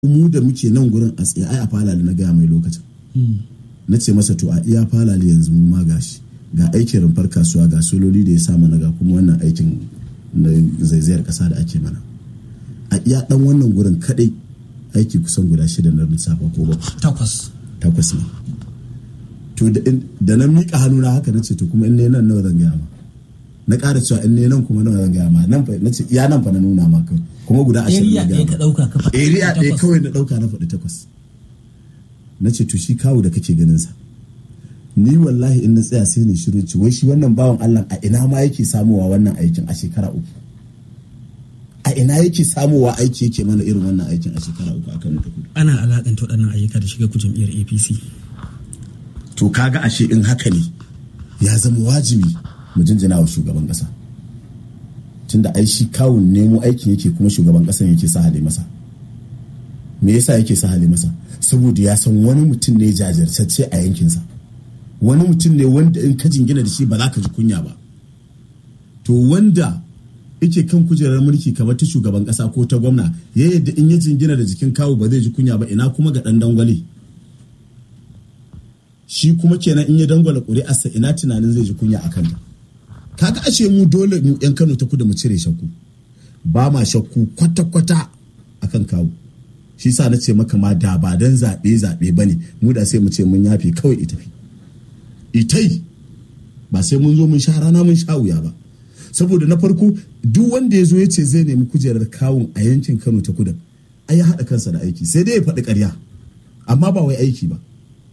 mu da muke nan gurin a tsaye ai a falali na gaya mai lokacin na ce masa to a iya falali yanzu mun ma gashi ga aikin rumfar kasuwa ga sololi da ya sa mana ga kuma wannan aikin na zaizayar kasa da ake mana a iya dan wannan gurin kadai aiki kusan guda shida na lissafa ko ba takwas takwas ne to da na miƙa hannu na haka na ce to kuma in ne nan nawa zan gaya ma na ƙara cewa in ne nan kuma nawa zan gaya ma nan fa na ce iya nan fa na nuna ma kai kuma guda ashirin area na ɗaya gaya ka ma ɗauka ka faɗi area ɗaya takwas. kawai na ɗauka na faɗi takwas na ce to shi kawo da kake ganin sa ni wallahi in na tsaya sai ne shiru ci wai shi wannan bawan Allah a ina ma yake samuwa wannan aikin a shekara uku a ina yake samuwa aiki yake mana irin wannan aikin a shekara uku a Kano ta Kudu ana alakanta waɗannan ayyuka da shiga ku jam'iyyar apc to kaga ashe in haka ne ya zama wajibi mu jinjina wa shugaban kasa tunda ai shi kawun nemo aikin yake kuma shugaban kasan yake sa hale masa me yasa yake sa hale masa saboda ya san wani mutum ne jajirtacce a yankinsa wani mutum ne wanda in ka jingina da shi ba za ka ji kunya ba to wanda yake kan kujerar mulki kamar ta shugaban kasa ko ta gwamna ya yadda in ya jingina da jikin kawu ba zai ji kunya ba ina kuma ga dan dangwale shi kuma kenan in ya dangwala ƙuri'arsa ina tunanin zai ji kunya a kanta kaga ashe mu dole mu yan kano ta kudu mu cire shakku ba ma shakku kwata-kwata akan kawo shi sa na ce maka ma da ba dan zaɓe zaɓe ba ne mu da sai mu ce mun yafe kawai ita fi itai ba sai mun zo mun sha rana mun sha wuya ba saboda na farko duk wanda ya zo ya ce zai nemi kujerar kawun a yankin kano ta kudu ai ya haɗa kansa da aiki sai dai ya faɗi ƙarya amma ba wai aiki ba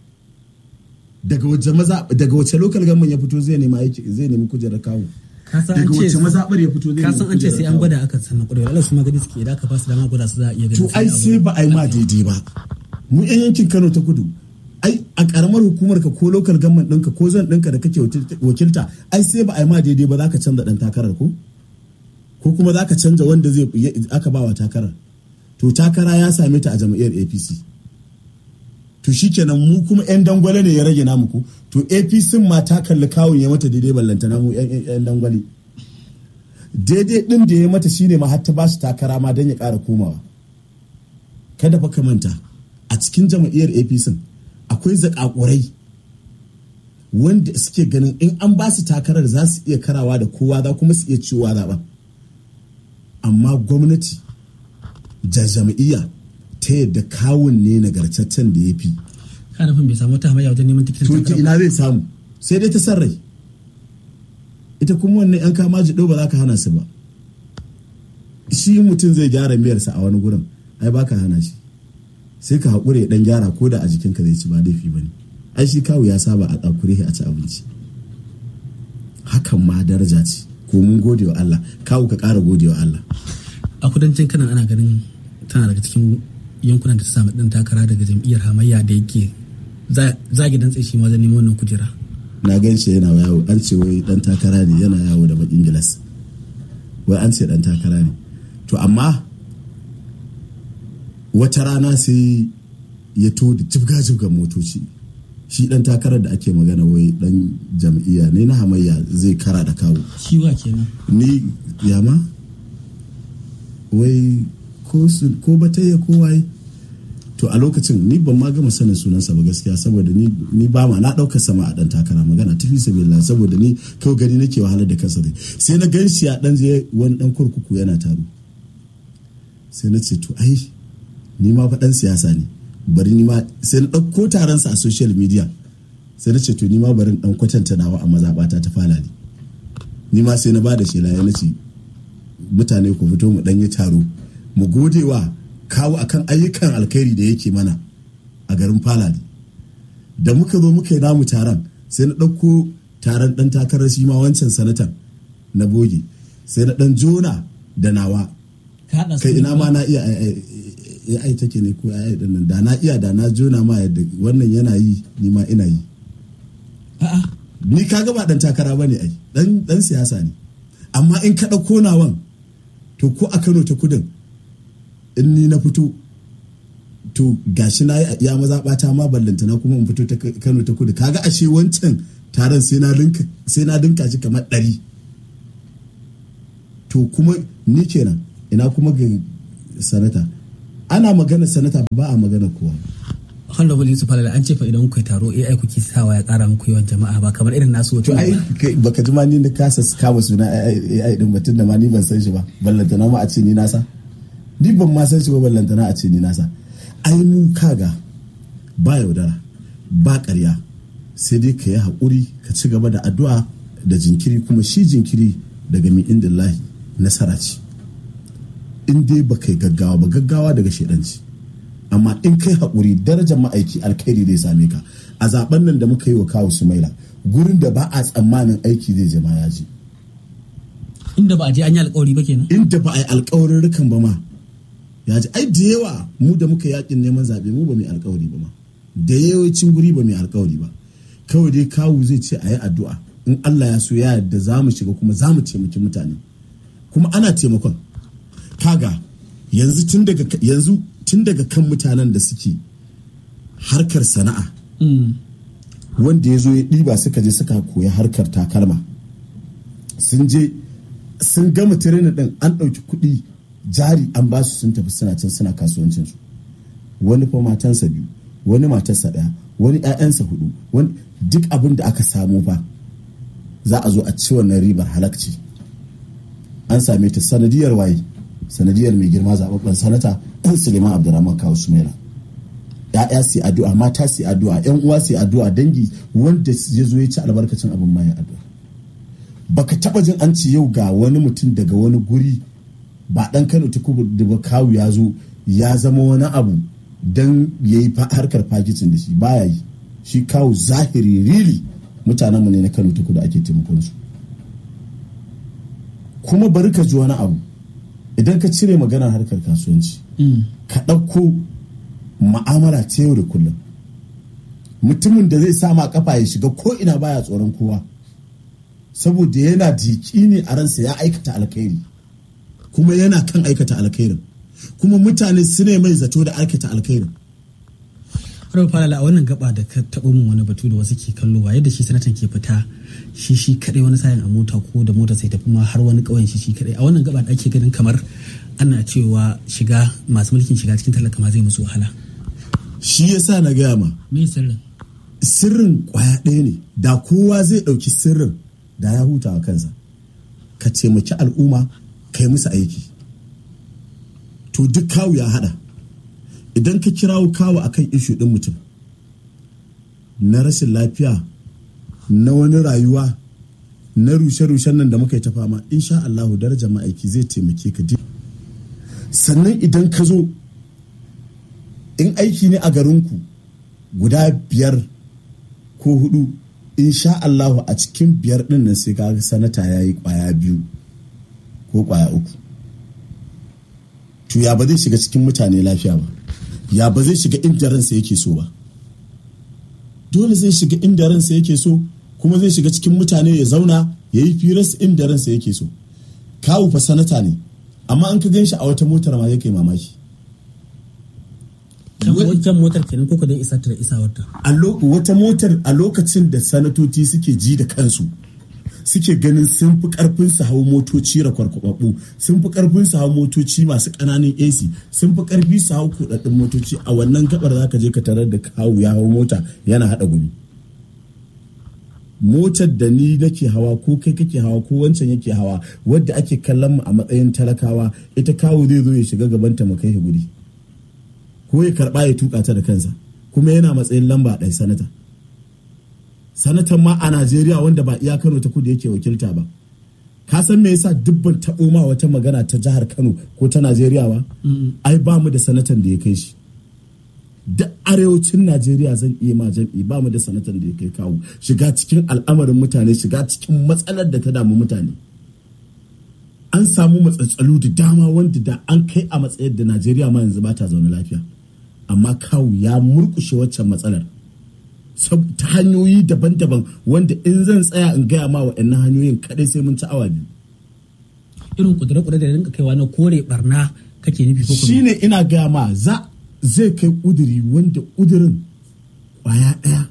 daga wace maza daga wace local government ya fito zai nemi aiki zai nemi kujerar kawo Ka san daga an ce- wace mazaɓar ya fito zai ka nemi san an ce sai kujerar an kawo? gwada aka sannan ƙwarewa Allah su ma gani suke idan aka ba su dama gwada su za a iya to ganin ai sai ba a yi ma daidai ba mu yan yankin Kano ta kudu ai a karamar hukumar ka ko local government ɗinka ko zan ɗinka da kake wakilta ai sai ba a yi ma daidai ba za ka canza ɗan takarar ko ko kuma za ka canza wanda zai aka ba wa takarar to takara ya same ta a jam'iyyar APC to shikenan mu kuma yan dangwale ne ya rage namu ko to APC ma ta kalli kawun ya mata daidai ballantana mu yan yan dangwale daidai din da ya mata shine ma har ta ba shi takara ma don ya ƙara komawa kada fa ka manta a cikin jam'iyyar apc akwai zakakurai wanda suke ganin in an ba su takarar za su iya karawa da kowa za kuma su iya ciwa zaɓen amma gwamnati da jam'iyya ta yadda kawun ne nagartaccen da ya fi ka nufin bai samu wata hamayya wajen neman tikitin to ta takara ba. ina zai samu sai dai ta san rai ita kuma wannan yan kama jiɗo ba za ka hana su ba shi mutum zai gyara miyarsa a wani gurin ai ba ka hana shi sai ka haƙure ɗan gyara ko da a jikinka zai ci ba laifi ba ne ai shi kawu ya saba a ɗakure a ci abinci hakan ma daraja ce ko mun gode wa Allah kawu ka ƙara gode wa Allah a kudancin kanan ana ganin tana daga cikin yankunan da ta samu ɗan takara daga jam'iyyar hamayya da yake za- zagi dan tsaye shi ma wajen neman wannan kujera na gan shi yana yawo an ce wai dan takara ne yana yawo da bakin gilas wai an ce dan takara ne to amma wata rana sai ya to da jibga-jibgan motoci shi dan takarar da ake magana wai dan jam'iyya ne na hamayya zai kara da kawo shi wa kenan ni yama wai ko su- ko batayya ko waye to a lokacin ni ban ma gama sanin sunansa ba gaskiya saboda ni ni ba ma na ɗaukar sama a ɗan takara magana tafi sabila saboda ni kawai gani nake wahalar da kansa dai sai na gan shi a ɗan je wani ɗan kurkuku yana taro sai na ce to ai ni ma fa ɗan siyasa ne bari ni ma sai na ɗauko taronsa a social media sai na ce to ni ma bari in ɗan kwatanta nawa a mazaɓata ta falali ni ma sai na ba da shela ya nace mutane ku fito mu ɗanyi taro mu gode wa kawo akan ayyukan alkhairi da yake mana a garin falali da muka zo muka yi namu taron sai na ɗauko taron ɗan takarar shi ma wancan sanatan na boge sai na ɗan jona da nawa ka haɗa su kai ina ne ma na iya ai take ne ko ai din nan da na iya da na jona ma yadda wannan yana yi ni ma ina yi a'a ni kaga ba dan takara bane ai dan dan siyasa ne amma in ka dauko nawan to ko a Kano ta kudin in ni na fito to gashi na yi ya maza bata ma ballanta na kuma in fito ta Kano ta kudu kaga ashe wancan taron sai na dinka sai na dinka shi kamar ɗari to kuma ni kenan ina kuma ga sanata ana magana sanata ba a magana kowa honorable yusuf alala an ce fa idan kuka taro ai kuke sawa ya kara muku yawan jama'a ba kamar irin nasu to ai baka ji ma ni da kasa kama suna ai din batun da ma ni ban san shi ba ballantana ma a ce ni nasa ni ban ma san shi ba ballantana a ce ni nasa ai mu kaga ba yaudara ba ƙarya sai dai ka yi haƙuri ka ci gaba da addu'a da jinkiri kuma shi jinkiri daga mi inda lahi nasara ce in dai ba kai gaggawa ba gaggawa daga shaidanci amma in kai haƙuri darajar ma'aiki alkhairi zai same ka a zaben nan da muka yi wa kawo sumaila gurin da ba a tsammanin aiki zai jama ya je inda ba a je an yi alkawari ba kenan inda ba a yi alkawarin rukan ba ma ya ji ai da yawa mu da muka yakin neman zaɓe mu ba mai alkawari ba ma da yawancin guri ba mai alkawari ba kawai dai kawu zai ce a yi addu'a in Allah ya so ya yarda za mu shiga kuma za mu taimaki mutane kuma ana taimakon kaga yanzu tun daga yanzu tun daga kan mutanen da suke harkar sana'a wanda ya zo ya ɗiba suka je suka koya harkar takalma sun je sun gama tirenin ɗin an ɗauki kuɗi jari an ba su sun tafi suna can suna kasuwancinsu wani fa matansa biyu wani matarsa ɗaya wani 'ya'yansa hudu wani duk abin da aka samu fa za a zo a ci wannan ribar halakci an same ta sanadiyar waye sanadiyar mai girma zababben sanata ɗan suleiman abdurrahman kawo sumaila ya'ya su addu'a mata su addu'a yan uwa su addu'a dangi wanda ya zo ya ci albarkacin abin ma ya addu'a baka taba jin an ci yau ga wani mutum daga wani guri ba dan kano ta da ba kawu ya zo ya zama wani abu dan ya yi harkar fakicin da shi baya yi shi kawo zahiri rili mutanenmu ne na kano ta kudu ake taimakon su kuma bari ka ji wani abu idan ka cire maganar harkar kasuwanci ka ɗauko ma'amala ta yau da kullum mutumin da zai sama kafa ya shiga ko ina baya tsoron kowa saboda yana jiki ne a ransa ya aikata alkhairi kuma yana kan aikata alkhairin kuma mutane su ne mai zato da aikata alkhairin Rabu Falala a wannan gaba da ka taɓo min wani batu da wasu ke kallo wa yadda shi sanatan ke fita shi shi kaɗai wani sayin a mota ko da mota sai tafi ma har wani ƙauyen shi shi kaɗai a wannan gaba da ake ganin kamar ana cewa shiga masu mulkin shiga cikin talaka ma zai musu wahala. shi yasa na gaya ma Me sirrin? sirrin kwaya ɗaya ne da kowa zai ɗauki sirrin da ya huta wa kansa ka taimaki al'umma kai musu aiki to duk kawu ya haɗa idan ka kirawo kawo akan ishu ɗin mutum na rashin lafiya na wani rayuwa na rushe-rushen nan da muka yi ta fama insha Allahu darajar ma'aiki zai taimake ka sannan idan ka zo in aiki ne a garinku guda biyar ko hudu insha Allahu a cikin biyar din nan sai kaga sanata ya yi kwaya biyu ko kwaya uku to ya ba zai shiga cikin mutane lafiya ba ya ba zai shiga inda ransa yake so ba dole zai shiga inda ransa yake so kuma zai shiga cikin mutane ya zauna ya yi firas inda ransa yake so kawu fa sanata ne amma an ka gan shi a wata motar ma yake mamaki Wajen motar kenan ko dai isa ta da isawarta. a wata motar a lokacin da sanatoci suke ji da kansu suke ganin sun fi karfin su hau motoci rakwarkwababbu sun fi karfin su hau motoci masu ƙananan ac sun fi karfi su hau kudaddin motoci a wannan gabar zaka je ka tarar da kawu ya hau mota yana hada gumi motar da ni nake hawa ko kai kake hawa ko wancan yake hawa wadda ake kallon mu a matsayin talakawa ita kawu zai zo ya shiga gabanta mu kai guri ko ya karba ya tuka ta da kansa kuma yana matsayin lamba ɗaya sanata sanatan ma a najeriya wanda ba iya kano ta kudu yake wakilta ba ka san me yasa dubban taɓo ma wata magana ta jihar kano ko ta najeriya ba ai ba mu da sanatan da ya kai shi duk arewacin najeriya zan iya ma jam'i ba mu da sanatan da ya kai kawo shiga cikin al'amarin mutane shiga cikin matsalar da ta damu mutane an samu matsatsalu da dama wanda da an kai a matsayar da najeriya ma yanzu ba ta zaune lafiya amma kawu ya murkushe waccan matsalar ta hanyoyi daban-daban wanda in zan tsaya in gaya ma waɗannan hanyoyin kadai sai mun ci awa biyu Irin kudure-kudure da rinka kaiwa na kore barna kake nufi ko kuma. shine ina gaya ma za zai kai ƙuduri wanda ƙudurin ƙwaya ɗaya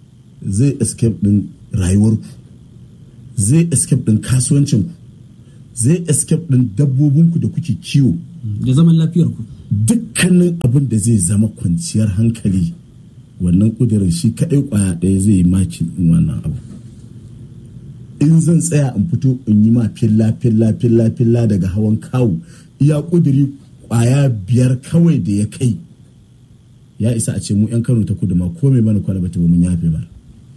zai escape ɗin rayuwarku zai escape ɗin kasuwancinku zai escape ɗin dabbobinku da kuke kiwo da zaman lafiyar ku dukkanin abin da zai zama kwanciyar hankali wannan kudirin shi kaɗai kwaya ɗaya zai yi makin in wannan abu in zan tsaya in fito in yi ma filla filla filla filla daga hawan kawu iya kudiri kwaya biyar kawai da ya kai ya isa a ce mu 'yan kano ta kudu ma ko mai mana kwalabata ba mun yafe ba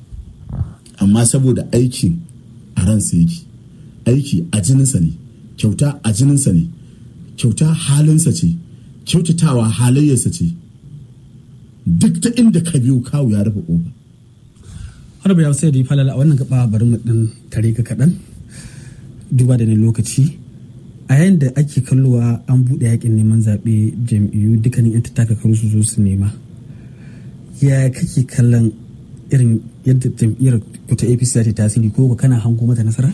amma saboda aikin a ransa yake aiki a jininsa ne kyauta a jininsa ne kyauta halinsa ce kyautatawa halayyarsa ce duk ta inda ka biyo kawu ya rufe ƙofa har ya sai da yi falala a wannan gaba bari mu dan tare ka kaɗan duba da ne lokaci a yayin da ake kallowa an buɗe yakin neman zaɓe jam'iyyu dukkanin 'yan takakaru su zo su nema ya kake kallon irin yadda jam'iyyar ku ta apc za ta tasiri ko ka kana hango mata nasara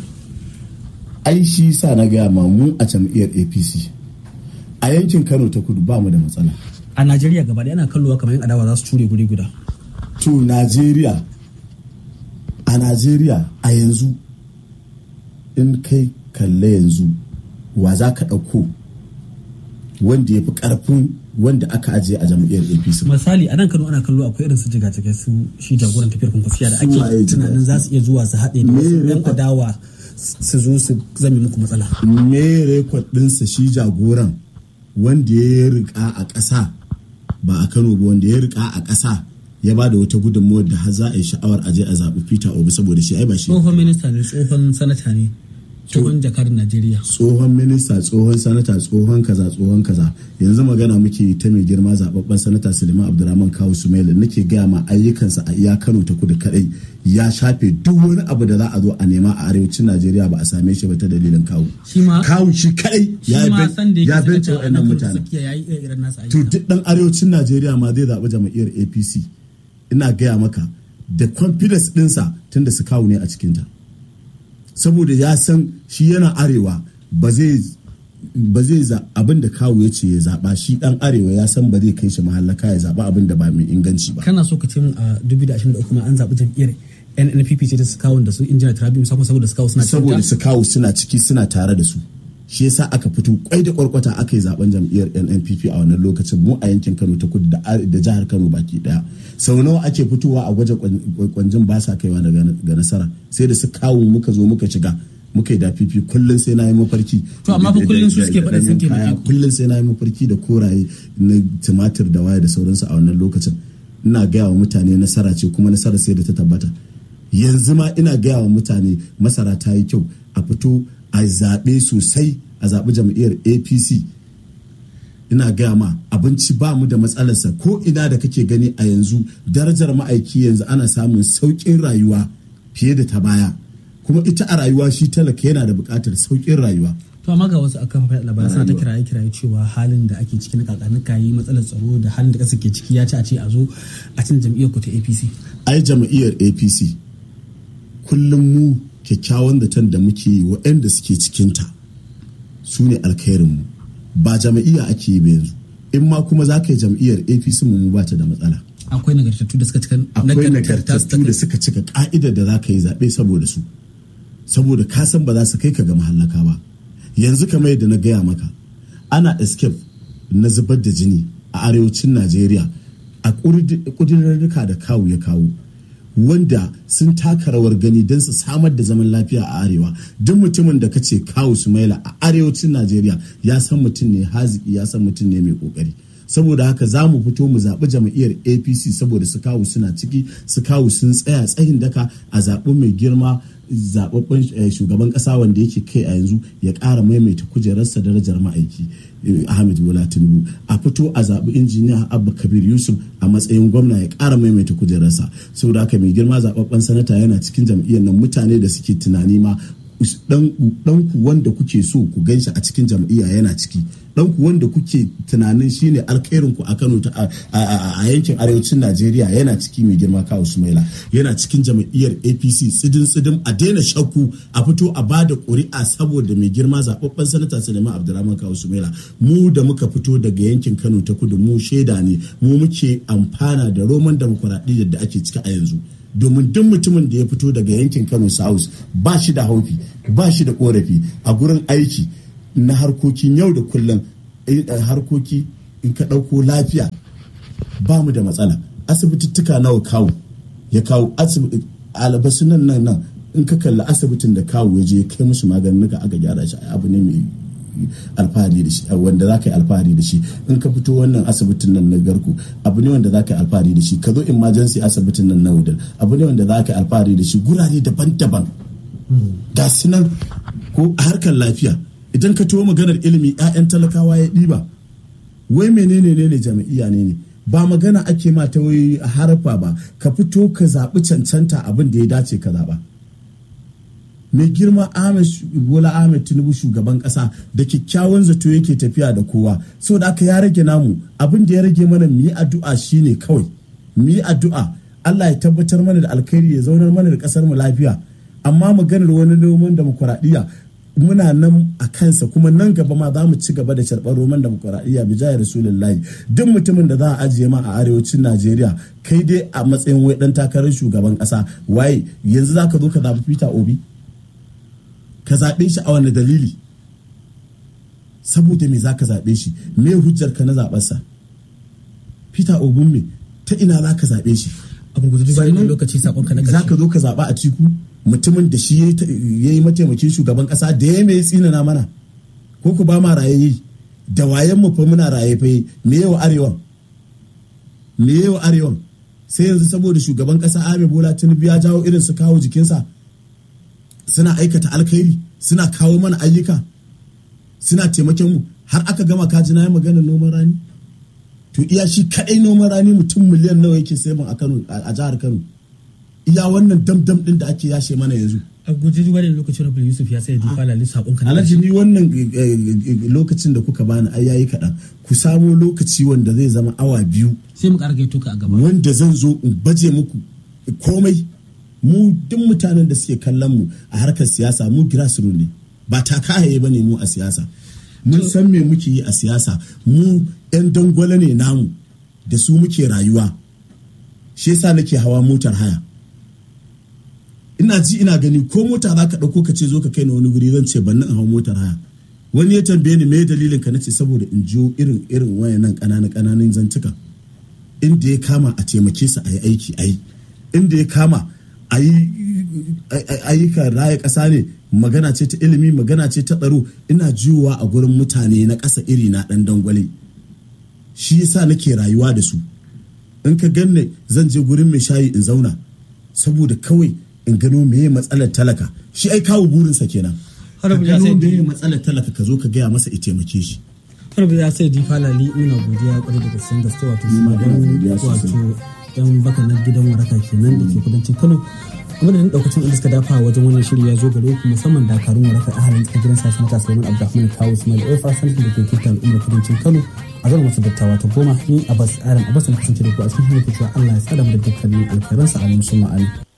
ai shi sa na gaya ma mu a jam'iyyar apc a yankin kano ta kudu ba mu da matsala a najeriya gaba ɗaya ana kallowa kamar yan adawa za su ture guri guda to najeriya a najeriya a yanzu in kai kalle yanzu wa za ka ɗauko wanda ya fi ƙarfin wanda aka ajiye a jam'iyyar apc misali a nan kano ana kallo akwai irin su jigajigai su shi jagoran tafiyar kwankwasiya da Su waye ake tunanin za su iya zuwa su haɗe da Me wasu yan rekod? adawa su zo su zame muku matsala me rekod ɗinsa shi jagoran wanda ya rika a ƙasa ba a kano ba wanda ya rika a ƙasa ya ba da wata gudunmawar da har za a yi sha'awar aje a zaɓi peter obi saboda shi ai ba shi tsohon minista ne tsohon sanata ne tsohon jakar najeriya tsohon minista tsohon sanata tsohon kaza tsohon kaza yanzu magana muke ta mai girma zababben sanata suleiman abdurrahman kawu sumaila nake gaya ma ayyukansa a iya kano ta kudu kadai ya shafe duk wani abu da za a zo a nema a arewacin najeriya ba a same shi ba ta dalilin kawu Shi ma- kawu shi kadai ya shi ma ben- san da ya yake bence sanata a wa'annan nan mutanen tsakiya ya yi irin nasa to ayyuka duk dan arewacin najeriya ma zai zaɓi jam'iyyar apc ina gaya maka da confidence ɗinsa tunda su kawo ne a cikinta saboda ya san shi yana arewa ba zai ba zai za abin da kawo ya ce ya zaɓa shi ɗan arewa ya san ba zai kai shi mahallaka ya zaɓa abin da ba mai inganci ba kana so ka ce min a 2023 ma an zaɓi jam'iyyar nnpp ce ta su kawo da su injiniya tarabi musamman saboda su kawo suna cikin saboda ta? su kawo suna ciki suna tare da su shi yasa aka fito kwai da kwarkwata aka yi zaben jam'iyyar NNPP a wannan lokacin mu a yankin Kano ta kudu da are- da jihar Kano baki daya sau nawa ake fitowa a gwaje kwan- kwanjin ba sa kaiwa daga ga nasara sai da su kawo muka zo muka shiga muka yi da fifi kullum sai na yi mafarki To, amma fa da- kullum su da- suke da faɗin sun ɗanyen kaya. taimake ku. kullum sai na yi mafarki da koraye na tumatir da waya da sauransu a wannan lokacin ina gaya wa mutane nasara ce kuma nasara sai da ta tabbata yanzu ma ina gaya wa mutane masara ta yi kyau a fito a zaɓe sosai a zaɓi jam'iyyar apc ina gaya ma abinci ba mu da matsalarsa ko ina da kake gani a yanzu darajar ma'aiki yanzu ana samun sauƙin rayuwa fiye da ta baya kuma ita a rayuwa shi talaka yana da buƙatar sauƙin rayuwa to amma ga wasu a kafafen labarai suna ta kiraye kiraye cewa halin da ake ciki na kakanuka yi matsalar tsaro da halin da ƙasa ke ciki ya ci a ce a zo a cin jam'iyyar ku ta apc ai jam'iyyar apc kullum mu kyakkyawan zaton da muke yi waɗanda suke cikinta su ne alkhairinmu ba jam'iyya ake yi ba yanzu in ma kuma za ka yi jam'iyyar apc mu ba ta da matsala akwai nagartattu da suka cika akwai nagartatta su ta nagartattu da kai- suka cika ka'idar da za ka yi zaɓe saboda su saboda ka san ba za su kai ka ga mahallaka ba yanzu kamar yadda na gaya maka ana escape na zubar da jini a arewacin najeriya a ƙudurarruka da kawu ya kawo wanda sun taka rawar gani don su samar da zaman lafiya a arewa duk mutumin da kace kawu sumaila a arewacin najeriya ya san mutum ne haziki ya san mutum ne mai kokari saboda haka za mu fito mu zaɓi jam'iyyar apc saboda su kawo suna ciki su kawo sun tsaya tsayin daka a zaɓi mai girma zaɓaɓɓen eh, shugaban ƙasa wanda yake kai a yanzu ya ƙara maimaita kujerarsa darajar ma'aiki eh, ahmed bola tinubu a fito a zaɓi injiniya abba kabir yusuf a matsayin gwamna ya ƙara maimaita kujerarsa saboda haka mai girma zaɓaɓɓen sanata yana cikin jam'iyyar nan mutane da suke tunani ma ɗanku wanda kuke so ku ganshi a cikin jam'iyya yana ciki ɗanku wanda kuke tunanin shine alkhairin ku a Kano ta a- a a yankin arewacin Najeriya yana ciki mai girma kawo Sumaila yana cikin jam'iyyar APC tsidin tsidin a daina shakku a fito a bada ƙuri'a saboda mai girma zababben sanata Suleiman Abdulrahman kawo Sumaila mu da muka fito daga yankin Kano ta kudu mu shaida ne mu muke amfana da roman demokuraɗiyyar da ake ciki a yanzu domin duk mutumin da ya fito daga yankin kano south ba shi da haufi ba shi da korafi a gurin aiki na harkokin yau da kullum harkoki in ka ɗauko lafiya ba mu da matsala asibitittuka nawa kawo ya kawo albasu nan nan nan in ka kalli asibitin da kawo ya je ya kai musu maganin aka gyara shi abu ne mai alfahari da shi wanda za ka yi alfahari da shi in ka fito wannan asibitin nan na garku abu ne wanda za ka yi alfahari da shi ka zo emergency asibitin nan na wudal abu ne wanda za ka yi alfahari da shi gurare daban-daban ga su nan ko a harkar lafiya idan ka tuwo maganar ilimi 'ya'yan talakawa ya ɗiba wai menene ne ne jami'iya ne ne ba magana ake ma ta wai harfa ba ka fito ka zaɓi cancanta abin da ya dace ka zaɓa mai girma ahmed bola ahmed tinubu shugaban kasa da kyakkyawan zato yake tafiya da kowa saboda aka ya rage namu abin da ya rage mana mu yi addu'a shine kawai mu yi addu'a Allah ya tabbatar mana da alkhairi ya zaunar mana da kasar mu lafiya amma maganar wani noman demokuraɗiyya muna nan a kansa kuma nan gaba ma za mu ci gaba da sharɓar roman demokuraɗiyya bi jaya rasulullahi duk mutumin da za a ajiye ma a arewacin najeriya kai dai a matsayin wai dan takarar shugaban ƙasa waye yanzu za ka zo ka zaɓi peter obi ka zaɓe shi a wani dalili saboda me za ka zaɓe shi me hujjar ka na zaɓarsa peter obin me ta ina za ka zaɓe shi a gurgurdu bayan lokaci sakon ka na za ka zo ka zaɓa a ciku mutumin da shi ya yi mataimakin shugaban ƙasa da ya mai tsinana mana ko ku ba ma raye da wayan mu fa muna raye fa me yawa arewan me yawa arewan sai yanzu saboda shugaban ƙasa Ahmed Bola Tinubu ya jawo irin su kawo jikinsa suna aikata alkhairi suna kawo mana ayyuka suna taimakon mu har aka gama kaji na yi maganar noman rani to iya shi kadai noman rani mutum miliyan nawa yake sayan a Kano a jihar Kano iya wannan damdam din da ake yashe mana yanzu a guji duba da lokacin rabu yusuf ya sai difa lalis sakon ka alhaji ni wannan lokacin da kuka bani ai yayi kaɗan ku samo lokaci wanda zai zama awa biyu sai mu ƙara gaito ka a gaba wanda zan zo in baje muku komai mu duk mutanen da suke kallon mu a harkar siyasa mu grassroots ne ba takaye ba ne mu a siyasa mun san me muke yi a siyasa mu yan dangwale ne namu da su muke rayuwa shi yasa nake hawa motar haya ina ji ina gani ko mota za ka ɗauko ka ce zo ka kai na wani guri zan ce ban in hau motar haya wani ya tambaye ni me dalilin ka nace saboda in jiyo irin irin wayannan ƙananan ƙananan zantuka inda ya kama a taimake su a yi aiki a yi inda ya kama a yi ayyukan raya ƙasa ne magana ce ta ilimi magana ce ta tsaro ina jiyowa a gurin mutane na ƙasa iri na ɗan dangwale shi yasa nake rayuwa da su in ka ganne zan je gurin mai shayi in zauna saboda kawai in gano meye matsalar talaka shi ai kawo burinsa kenan ka gano meye matsalar talaka ka zo ka gaya masa ya taimake shi harbi ya sai difa lali muna godiya kwarai da gaske gaske wato su ma dan wato dan baka na gidan waraka kenan da ke kudancin kano amma da daukacin inda suka dafa wajen wannan shiri ya zo gare ku musamman dakarun waraka a halin gidan sashi mata Sulaiman Abdulrahman Kawo Ismail Ofa sanki da ke kirta al'ummar kudancin Kano a zama masu dattawa ta goma ni Abbas Adam Abbas na kasance da ku a cikin shirin cewa Allah ya tsada mu da dukkanin alkhairansa a musulma